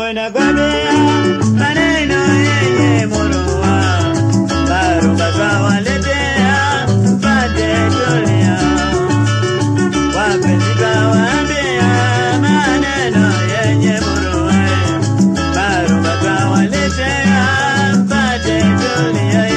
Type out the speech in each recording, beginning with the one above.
nakwambia maneno yenye murua, barua twawaletea mpate tulia. Wapenzi twawaambia maneno yenye murua, barua twawaletea mpate tulia.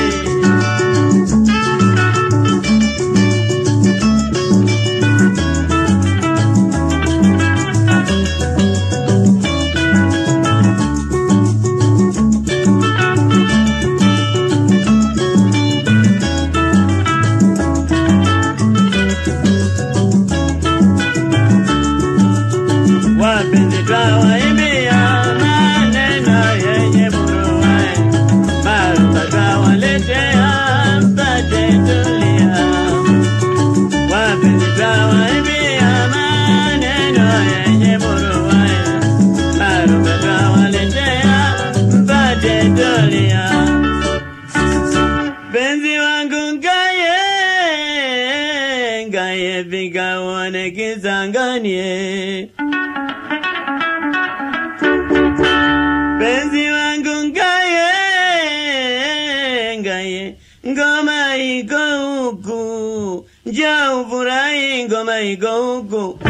wapenzi twawaimbia maneno yenye buruwe, maruka twawaletea mpate tulia. Wapenzi twawaimbia maneno yenye buruwe, maruka twawaletea mpate tulia. Penzi wangu ngaye ngaye piga uone kisanganie Penzi wangu ngaye ngaye, ngoma iko huku, njoo ufurahi, ngoma iko huku.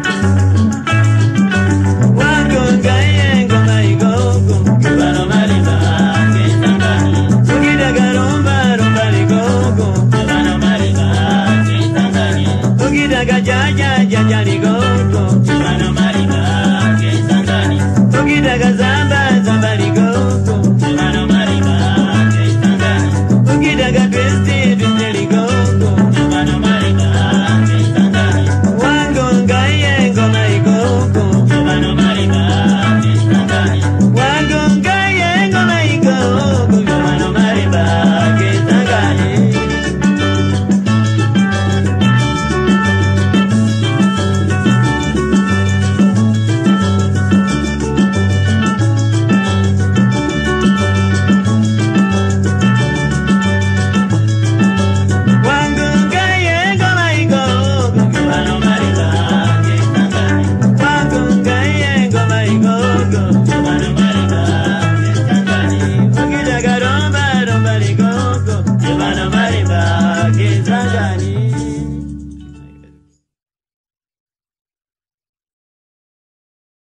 Wangu ngaye, ngoma iko huku, kibano marimba kitandani. Ukitaka rumba, rumba liko huku, kibano marimba kitandani. Ukitaka jaja, jaja liko